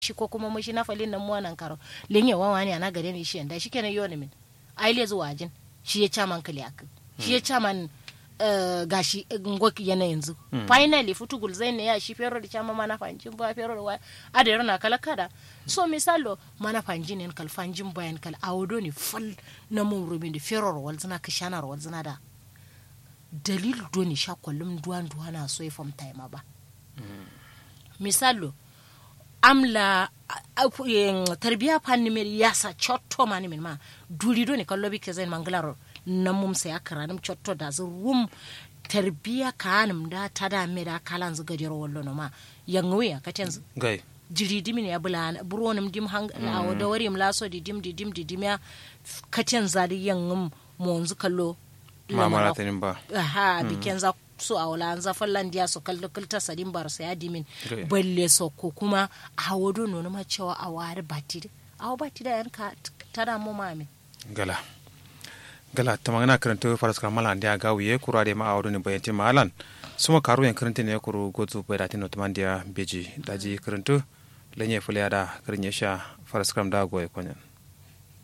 shi ko kuma mushi na falin nan muwanan karo lenye wawa ne ana gare ni shi yanda shi kenan yoni min ai le zuwa jin shi ya chaman kali ak shi ya chaman gashi ngoki yana yanzu finally futugul zai ne ya shi fero da chama mana fanjin ba fero da ada yana kala kada so misalo mana fanjin ne kal fanjin bayan kal awodo ne fal na mun rubin da fero wal zina kishana wal zina da dalil do ni sha kullum duwan duwana so ifam time ba misalo amla tarbiya fanni mer yasa chotto mani min ma duri do ne kallo bi ke zain manglaro na mum sai akara nim chotto da zu rum tarbiya kanum da tada me da kalan zu gadiro wallo no ma yanwe ya katen gai jiri dimin ya bula buronim dim hang awo da wari laso di dim di dim di dim ya katen zadi yangum monzu kallo mamara tanin ba aha biken za so a wala an zafin landiya su kalli kulta sadin bar sa ya dimin balle so ko kuma a wado nono ma cewa a wari bati a bati da yanka tada mu mami gala gala ta magana karanta faras kamala ndiya gawiye kura de ma a wado ne bayanti malan suma karu yan karanta ne kuru gozu bai da tino tamandiya beji daji karanta lanye fulya da karin ya sha faras kam da goye kwanyan